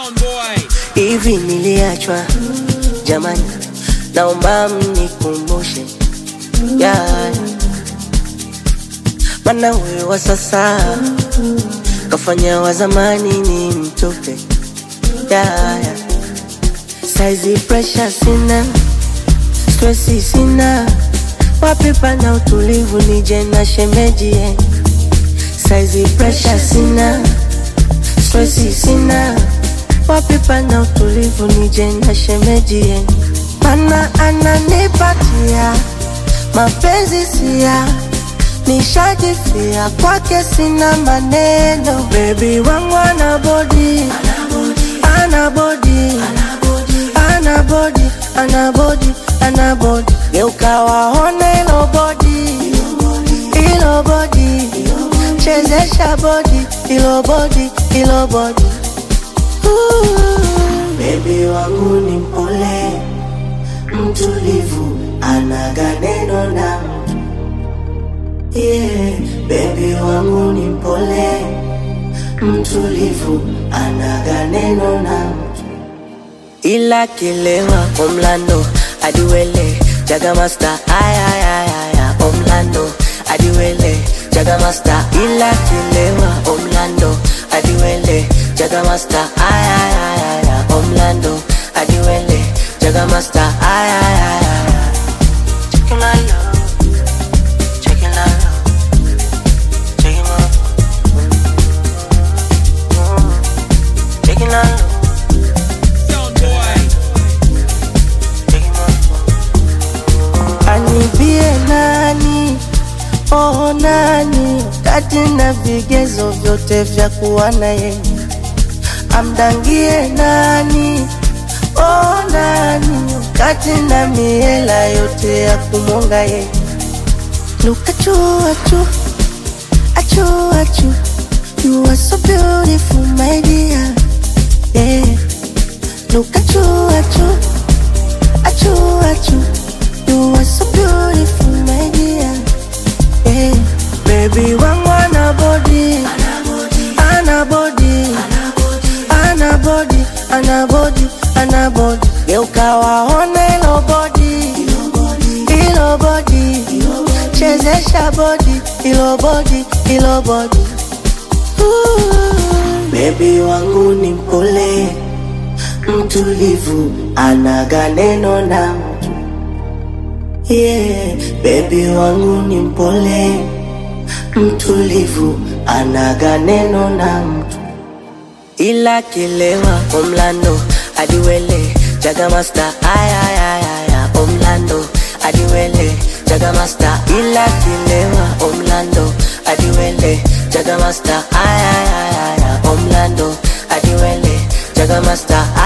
Sound boy. hivi niliachwa jamani, naomba mnikumbushe yeah. Mana huyo wa sasa kafanya wa zamani ni mtupe yeah. Saizi pressure sina, stressi sina, wapi pana utulivu nije na shemeji yeah. Saizi pressure sina, stressi sina wapi pana utulivu nije na shemeji yenu, mana ananipatia mapenzi sia nishajifia kwake, sina maneno. Bebi wangu ana bodi, ana bodi, ana bodi, ana bodi, ana bodi, geuka waone ilo bodi, ilo bodi, chezesha bodi, ilo bodi, ilo bodi Bebi wangu ni mpole, mtulivu, anaga neno na mtu yeah. Bebi wangu ni mpole, mtulivu, anaga neno na mtu ila kilewa omlando adiwele jaga master ayayayaya omlando adiwele jaga master ila kilewa omlando adiwele jaga master ayayayaya omlando adiwele jaga master ayayayaya Checking my love, checking my love, checking my checking my love. Sound boy. Anibie nani, oh nani, kati na vigezo vyote vya kuwa na yeye, amdangie nani, oh nani, kati na miela yote ya kumwonga yeye. Look at you, at you, at you, at you, you are so beautiful, my dear, yeah. Look at you, at you. Achu, achu, you are so beautiful, my dear. Hey, baby, wangu ana body, ana body, ana body, ana body, ana body. Geuka waone ilo body, ilo body, chezesha body, ilo body, ilo body. Ooh, baby wangu ni mpole mtulivu, anaga neno na mtu yeah. Bebi wangu ni mpole, mtulivu, anaga neno na mtu ila kilewa omlando adiwele jaga master ayayayaya omlando adiwele jaga master ila kilewa omlando adiwele jaga master ayayayaya omlando adiwele jaga master